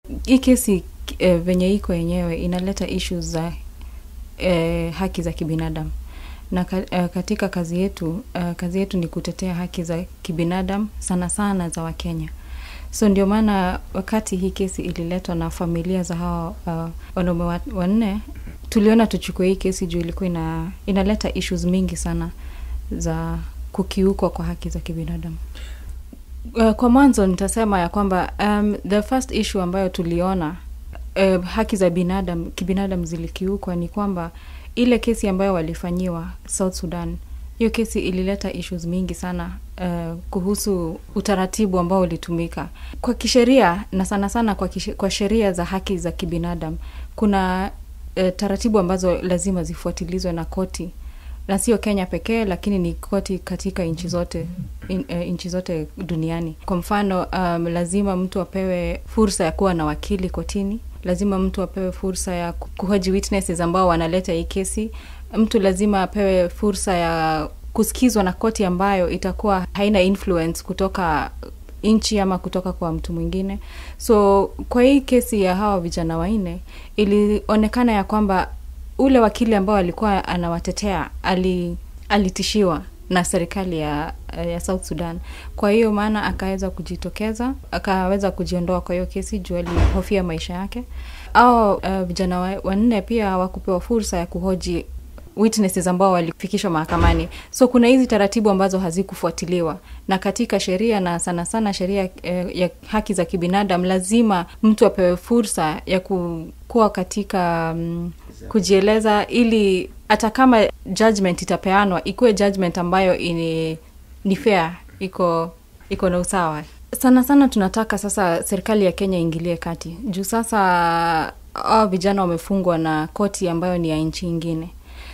hii kesi eh, venye iko yenyewe inaleta issues za eh, haki za kibinadamu na ka, eh, katika kazi yetu eh, kazi yetu ni kutetea haki za kibinadamu sana sana za wakenya so ndio maana wakati hii kesi ililetwa na familia za hawa uh, wanaume wa- wanne tuliona tuchukue hii kesi juu ilikuwa ina, inaleta issues mingi sana za kukiukwa kwa haki za kibinadamu Uh, kwa mwanzo nitasema ya kwamba um, the first issue ambayo tuliona uh, haki za binadamu kibinadamu zilikiukwa ni kwamba ile kesi ambayo walifanyiwa South Sudan, hiyo kesi ilileta issues mingi sana uh, kuhusu utaratibu ambao ulitumika kwa kisheria na sana sana kwa, kishe, kwa sheria za haki za kibinadamu kuna uh, taratibu ambazo lazima zifuatilizwe na koti na sio Kenya pekee, lakini ni koti katika nchi zote in, uh, nchi zote duniani. Kwa mfano um, lazima mtu apewe fursa ya kuwa na wakili kotini, lazima mtu apewe fursa ya ku- kuhoji witnesses ambao wanaleta hii kesi. Mtu lazima apewe fursa ya kusikizwa na koti ambayo itakuwa haina influence kutoka nchi ama kutoka kwa mtu mwingine. So kwa hii kesi ya hawa vijana wanne ilionekana ya kwamba ule wakili ambao alikuwa anawatetea ali, alitishiwa na serikali ya, ya South Sudan. Kwa hiyo maana akaweza kujitokeza, akaweza kujiondoa kwa hiyo kesi juu alihofia maisha yake. Au uh, vijana wa- wanne pia hawakupewa fursa ya kuhoji witnesses ambao walifikishwa mahakamani. So kuna hizi taratibu ambazo hazikufuatiliwa, na katika sheria na sana sana sheria eh, ya haki za kibinadamu, lazima mtu apewe fursa ya ku- kuwa katika mm, kujieleza, ili hata kama judgment itapeanwa ikuwe judgment ambayo ini, ni fair, iko iko na usawa. Sana sana tunataka sasa serikali ya Kenya iingilie kati juu sasa hao vijana wamefungwa na koti ambayo ni ya nchi ingine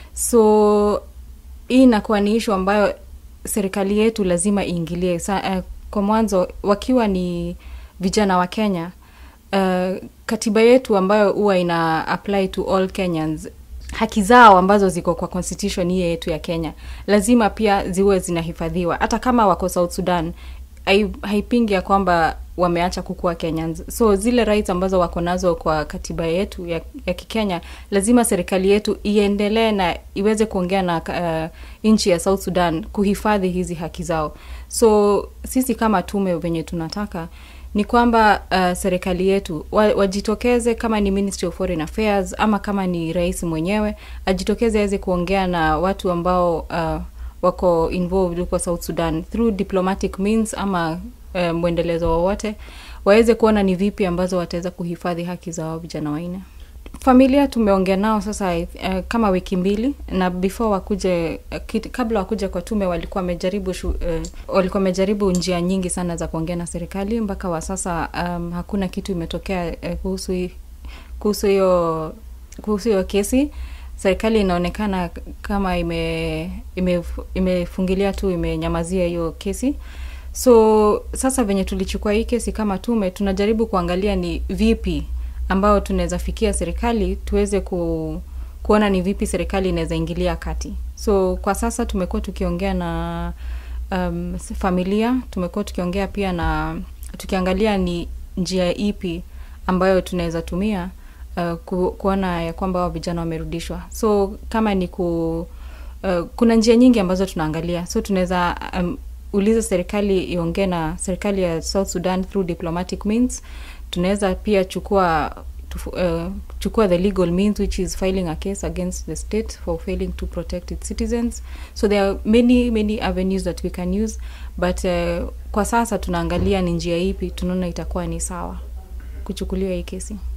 so hii inakuwa ni ishu ambayo serikali yetu lazima iingilie Sa, uh, kwa mwanzo wakiwa ni vijana wa kenya uh, katiba yetu ambayo huwa ina apply to all kenyans haki zao ambazo ziko kwa constitution hii yetu ya kenya lazima pia ziwe zinahifadhiwa hata kama wako south sudan hai- haipingi ya kwamba wameacha kukuwa kenyans so zile rights ambazo wako nazo kwa katiba yetu ya, ya kikenya lazima serikali yetu iendelee na iweze kuongea na uh, nchi ya south sudan kuhifadhi hizi haki zao so sisi kama tume venye tunataka ni kwamba uh, serikali yetu wa, wajitokeze kama ni Ministry of Foreign Affairs ama kama ni rais mwenyewe ajitokeze aweze kuongea na watu ambao uh, wako involved huko South Sudan through diplomatic means ama uh, mwendelezo wowote waweze kuona ni vipi ambazo wataweza kuhifadhi haki za wao vijana wanne familia tumeongea nao sasa uh, kama wiki mbili na before wakuje uh, kit, kabla wakuje kwa tume walikuwa wamejaribu shu, uh, walikuwa wamejaribu njia nyingi sana za kuongea na serikali mpaka wa sasa um, hakuna kitu imetokea uh, kuhusu hii- kuhusu hiyo kuhusu hiyo kesi serikali inaonekana kama ime, ime, imefungilia tu imenyamazia hiyo kesi so sasa venye tulichukua hii kesi kama tume tunajaribu kuangalia ni vipi ambao tunaweza fikia serikali tuweze ku, kuona ni vipi serikali inaweza ingilia kati so kwa sasa tumekuwa tukiongea na um, familia tumekuwa tukiongea pia na tukiangalia ni njia ipi ambayo tunaweza tumia uh, ku, kuona ya kwamba hao vijana wamerudishwa so kama ni ku uh, kuna njia nyingi ambazo tunaangalia so tunaweza um, uliza serikali iongee na serikali ya south sudan through diplomatic means tunaweza pia chukua tufu, uh, chukua the legal means which is filing a case against the state for failing to protect its citizens so there are many many avenues that we can use but uh, kwa sasa tunaangalia ni njia ipi tunaona itakuwa ni sawa kuchukuliwa hii kesi